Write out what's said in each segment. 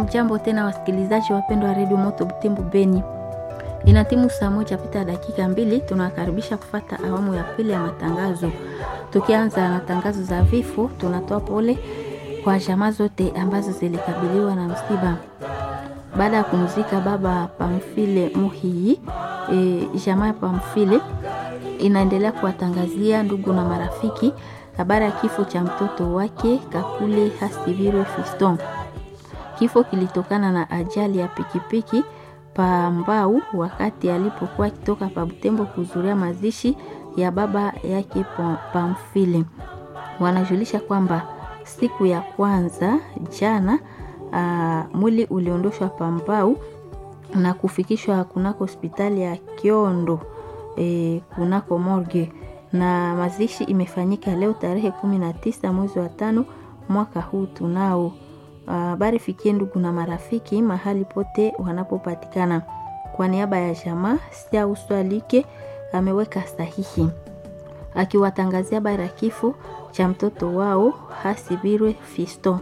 Hamjambo tena wasikilizaji wapendwa wa redio Moto Butembo Beni. Ina timu saa moja pita dakika mbili, tunawakaribisha kufata awamu ya pili ya matangazo. Tukianza na tangazo za vifo, tunatoa pole kwa jamaa zote ambazo zilikabiliwa na msiba baada ya kumzika baba Pamfile Muhii. E, jamaa ya Pamfile inaendelea kuwatangazia ndugu na marafiki habari ya kifo cha mtoto wake Kakule Hasibirwe Fiston. Kifo kilitokana na ajali ya pikipiki pa Mbau wakati alipokuwa akitoka pa Butembo kuhudhuria mazishi ya baba yake Pamfile. Wanajulisha kwamba siku ya kwanza jana, uh, mwili uliondoshwa pa Mbau na kufikishwa kunako hospitali ya Kiondo e, kunako morgue na mazishi imefanyika leo tarehe kumi na tisa mwezi wa tano mwaka huu tunao habari uh, fikie ndugu na marafiki mahali pote wanapopatikana. Kwa niaba ya jamaa Sia Uswalike ameweka sahihi akiwatangazia habari ya kifo cha mtoto wao Hasibirwe Fisto.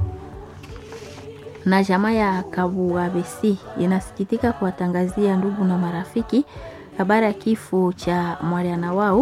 Na jamaa ya Kabuabesi inasikitika kuwatangazia ndugu na marafiki habari ya kifo cha mwaliana wao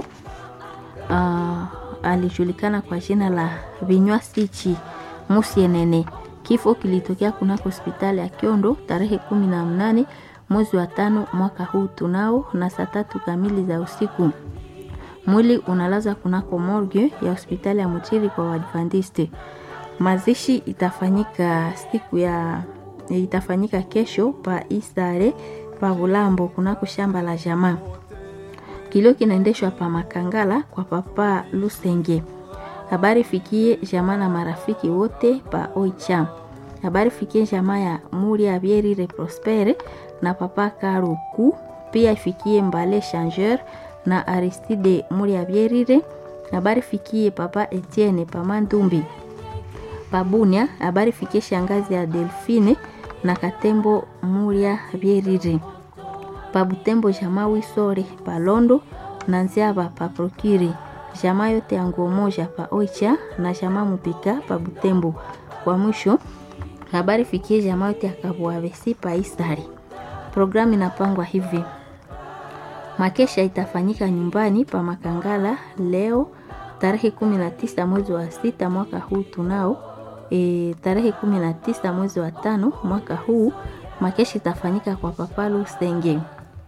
uh, alijulikana kwa jina la Vinywa Sichi Musienene. Kifo kilitokea kunako hospitali ya Kiondo tarehe kumi na mnane mwezi wa tano mwaka huu tunao na saa tatu kamili za usiku. Mwili unalazwa kunako morgue ya hospitali ya Mutiri kwa Waadventiste. Mazishi itafanyika siku ya itafanyika kesho pa Isare pa Bulambo kunako shamba la jamaa. Kilio kinaendeshwa pa Makangala kwa papa Lusenge. Habari fikie jamaa na marafiki wote pa Oicha. Habari fikie jamaa ya Muria Bierire Prospere na papa Karuku, pia ifikie Mbale Changeur na Aristide Muria Bierire. Habari fikie papa Etienne Pamandumbi Pabunia. Habari fikie shangazi ya Delfine na Katembo Muria Bierire Pabutembo jamaa Wisore Palondo na Nziaba pa Prokiri jamaa yote ya nguo moja pa Oicha na jamaa Mupika pa Butembo. Kwa mwisho habari fikie jamaa yote ya Kabuavesi pa Isari. Programu inapangwa hivi: makesha itafanyika nyumbani pa Makangala leo tarehe 19 mwezi wa sita mwaka huu tunao e, tarehe 19 mwezi wa tano mwaka huu makesha itafanyika kwa Papalu Senge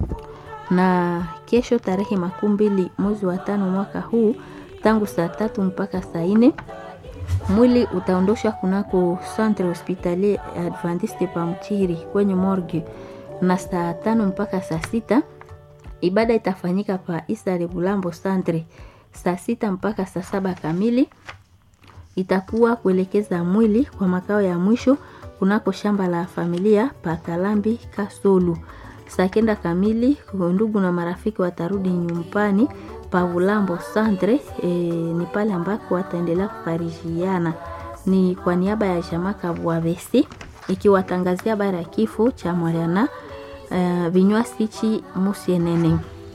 na kesho tarehe makumi mbili mwezi wa tano mwaka huu tangu saa tatu mpaka saa nne mwili utaondoshwa kunako centre hospitalier Adventiste Pamchiri kwenye morgue, na saa tano mpaka saa sita ibada itafanyika pa Isare Bulambo centre. Saa sita mpaka saa saba kamili itakuwa kuelekeza mwili kwa makao ya mwisho kunako shamba la familia pa Kalambi Kasolu saa kenda kamili ndugu na marafiki watarudi nyumbani pa Bulambo Centre. E, ni pale ambako wataendelea kufarijiana. Ni kwa niaba ya jamaa Kabuavesi ikiwatangazia habari ya kifo cha Mariana uh, Vinywa Sichi Musienene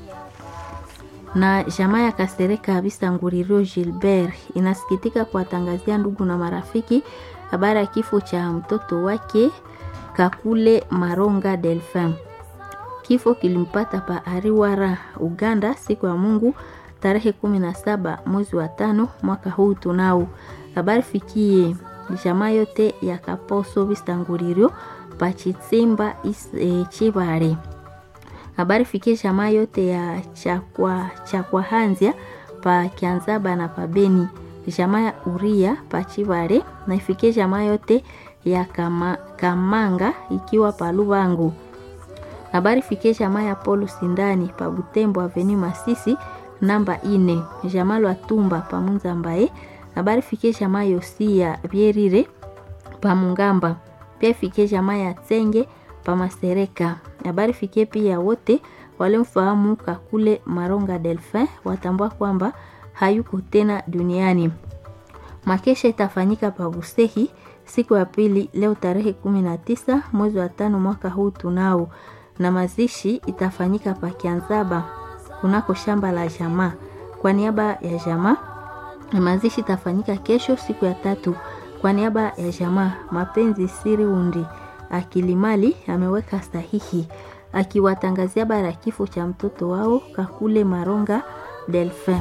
na jamaa ya Kasereka Bisanguririo Gilbert inasikitika kuwatangazia ndugu na marafiki habari ya kifo cha mtoto wake Kakule Maronga Delphin. Kifo kilimpata pa Ariwara, Uganda siku ya Mungu tarehe kumi na saba mwezi wa tano mwaka huu tunao. Habari fikie jamaa yote ya Kaposo Bisanguririo pa Chitsimba e, Chibare. Habari fikie jamaa yote ya Chakwa Chakwa Hanzia pa Kianzaba na pa Beni. Jamaa ya Uria pa Chibare na ifikie jamaa yote ya Kama, Kamanga ikiwa pa Lubangu habari fikie jamaa ya Polo Sindani pa Butembo Avenue Masisi namba ine jamaa lwa Tumba pa Munzambaye. Habari fikie jamaa Yosia Bierire pa Mungamba, pia fikie jamaa ya Tsenge pa Masereka. Habari fikie pia wote walimfahamu Kakule Maronga Delphin watambua kwamba hayuko tena duniani. Makesha itafanyika pa Busehi siku ya pili leo tarehe kumi na tisa mwezi wa tano mwaka huu tunao na mazishi itafanyika pa Kianzaba kunako shamba la jamaa. Kwa niaba ya jamaa, mazishi itafanyika kesho siku ya tatu. Kwa niaba ya jamaa, Mapenzi Siri Undi Akilimali ameweka sahihi akiwatangazia habari ya kifo cha mtoto wao Kakule Maronga Delphin.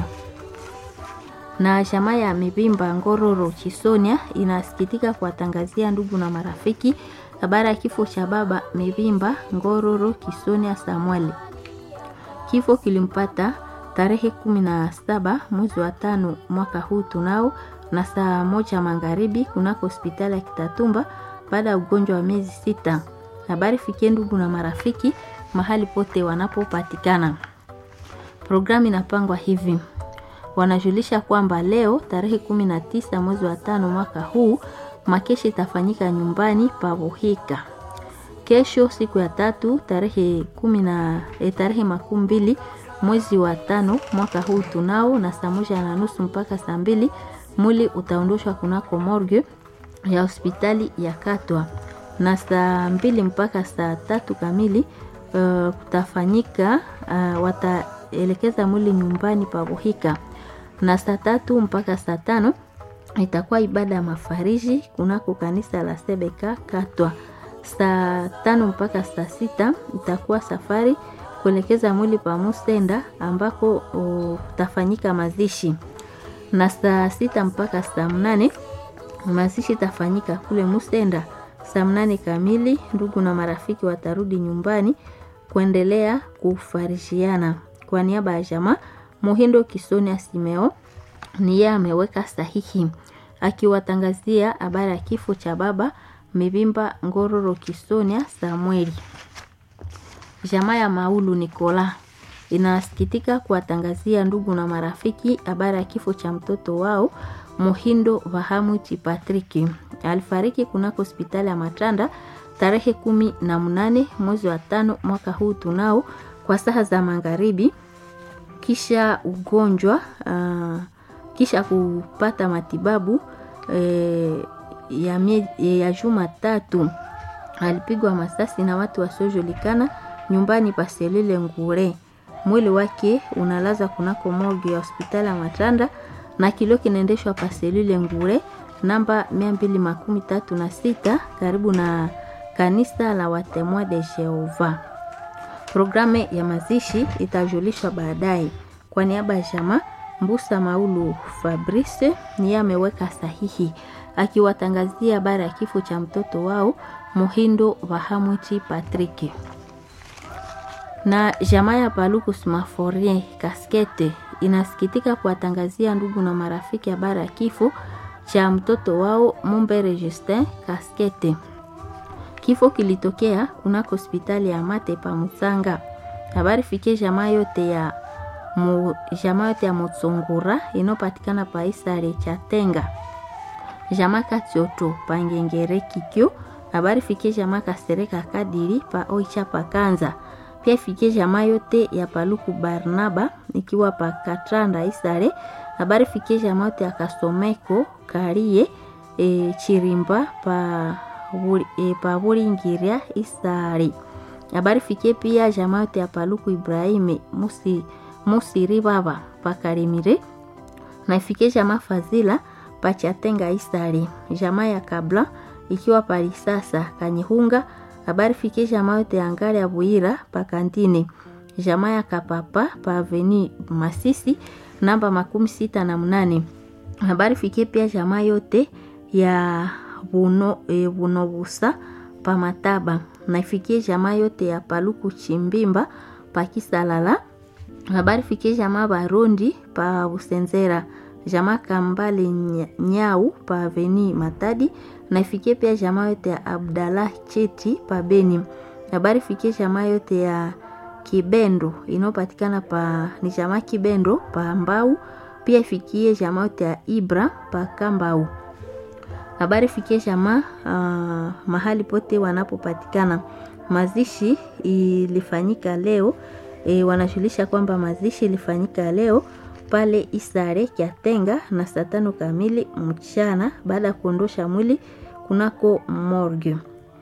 Na jamaa ya Mibimba Ngororo Chisonia inasikitika kuwatangazia ndugu na marafiki habari ya kifo cha baba Mibimba Ngororo Kisonia Samuel. Kifo kilimpata tarehe kumi na saba mwezi wa tano mwaka huu tunao na saa moja magharibi kunako hospitali ya Kitatumba baada ya ugonjwa wa miezi sita. Habari fikie ndugu na marafiki mahali pote wanapopatikana. Programu inapangwa hivi: wanajulisha kwamba leo tarehe kumi na tisa mwezi wa tano mwaka huu makeshi itafanyika nyumbani pa Buhika. Kesho siku ya tatu tarehe kumi na eh, tarehe makumi mbili mwezi wa tano mwaka huu tunao na saa moja na nusu mpaka saa mbili mwili utaondoshwa kunako morgue ya hospitali ya Katwa na saa mbili mpaka saa tatu kamili uh, kutafanyika uh, wataelekeza mwili nyumbani pa Buhika na saa tatu mpaka saa tano itakuwa ibada ya mafariji kunako kanisa la Sebeka Katwa. Saa tano mpaka saa sita itakuwa safari kuelekeza mwili pa Musenda ambako utafanyika mazishi, na saa sita mpaka saa mnane mazishi itafanyika kule Musenda. Saa mnane kamili ndugu na marafiki watarudi nyumbani kuendelea kufarishiana. Kwa niaba ya jamaa Muhindo Kisonia Simeo ni yeye ameweka sahihi akiwatangazia habari ya kifo cha baba Mibimba Ngororo Kisonia Samueli. Jamaa ya Maulu Nikola inasikitika kuwatangazia ndugu na marafiki habari ya kifo cha mtoto wao Muhindo Vahamuti Patriki. Alifariki kunako hospitali ya Matanda tarehe kumi na mnane mwezi wa tano mwaka huu tunao kwa saa za magharibi, kisha ugonjwa uh, kisha kupata matibabu eh, ya, mie, ya juma tatu. Alipigwa masasi na watu wasiojulikana nyumbani pa Selile Ngure. Mwili wake unalaza kunako morgue ya hospitali ya Matanda na kilio kinaendeshwa pa Selile Ngure namba mia mbili makumi tatu na sita karibu na kanisa la Watemoa de Jehova. Programu ya mazishi itajulishwa baadaye. Kwa niaba ya jamaa Mbusa Maulu Fabrice niye ameweka sahihi akiwatangazia habari ya kifo cha mtoto wao Muhindo Vahamuti Patrick. Na jamaa ya Palukus Maforien Kaskete inasikitika kuwatangazia ndugu na marafiki habari ya kifo cha mtoto wao Mumbere Justin Kaskete. Kifo kilitokea kunako hospitali ya Mate pa Musanga. Habari fikie jamaa yote ya mu, jamaa yote ya Mutsungura inopatikana pa Isare cha Tenga. Jamaa Katioto pa Ngengere Kikyo. Habari fikie jamaa Kasereka Kadiri pa Oicha pa Kanza. Pia fikie jamaa yote ya Paluku Barnaba ikiwa pa Katranda Isare. Habari fikie jamaa yote ya Kasomeko Karie e, Chirimba pa e, pa Buringiria Isare. Habari fikie pia jamaa yote ya Paluku Ibrahime Musi Musiri baba pa Karimire na ifikie jamaa Fazila pa Chatenga Isare. Jamaa ya Kabla ikiwa pali sasa Kanyihunga. Habari fikie jamaa yote ya Ngari ya Buira pa Kantine. Jamaa ya Kapapa pa Aveni Masisi namba makumi sita na mnane. Habari fikie pia jamaa yote ya Buno, e, Bunobusa pa Mataba na ifikie jamaa yote ya Paluku Chimbimba pa Kisalala. Habari fikie jamaa Barondi pa Busenzera, jamaa Kambale Nyau pa Aveni Matadi na ifikie pia jamaa yote ya Abdallah Cheti pa Beni. Habari fikie jamaa yote ya Kibendo inayopatikana pa ni jamaa Kibendo pa Mbau, pia ifikie jamaa yote ya Ibra pa Kambau. Habari fikie jamaa uh, mahali pote wanapopatikana. Mazishi ilifanyika leo e, wanajulisha kwamba mazishi ilifanyika leo pale Isare Kyatenga na saa tano kamili mchana baada ya kuondosha mwili kunako morgue.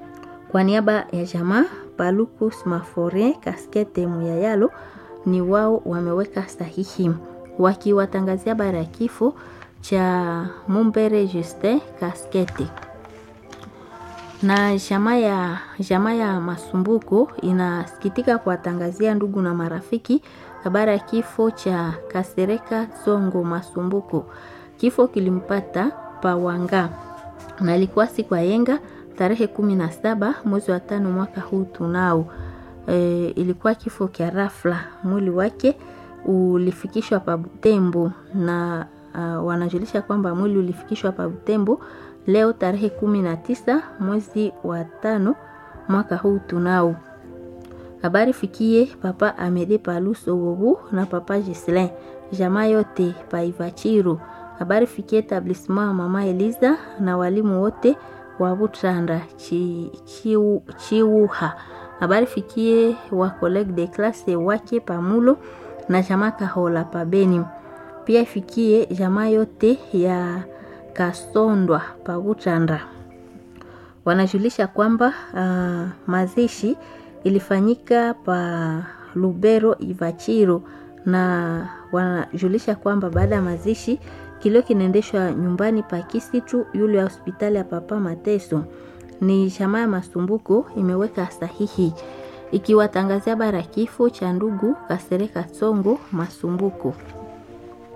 Kwa niaba ya jamaa Palukus Maforin Kaskete Muyayalo ni wao wameweka sahihi wakiwatangazia habari ya kifo cha Mumbere Justin Kaskete na jamaa ya jamaa ya Masumbuko inasikitika kuwatangazia ndugu na marafiki habari ya kifo cha Kasereka Songo Masumbuko. Kifo kilimpata Pawanga na ilikuwa siku ya yenga tarehe kumi na saba mwezi wa tano mwaka huu tunao. E, ilikuwa kifo kya rafla. Mwili wake ulifikishwa pa Butembo na uh, wanajulisha kwamba mwili ulifikishwa pa Butembo leo tarehe kumi na tisa mwezi wa tano mwaka huu tunao. Habari fikie papa Amede Paluso Wobu na papa Gislin jamaa yote pa Ivachiro. Habari fikie etablissement ya mama Eliza na walimu wote wa Butranda chi, chiu, Chiuha. Habari fikie wa collègue de classe wake Pamulo na jamaa Kahola pa Beni. Pia ifikie jamaa yote ya Kasondwa pa Butranda. Wanajulisha kwamba uh, mazishi ilifanyika pa Lubero Ivachiro, na wanajulisha kwamba baada ya mazishi kilio kinaendeshwa nyumbani pa Kisitu yule ya hospitali ya Papa Mateso. Ni jamaa ya Masumbuko imeweka sahihi ikiwatangazia bara kifo cha ndugu Kasereka Songo Masumbuko.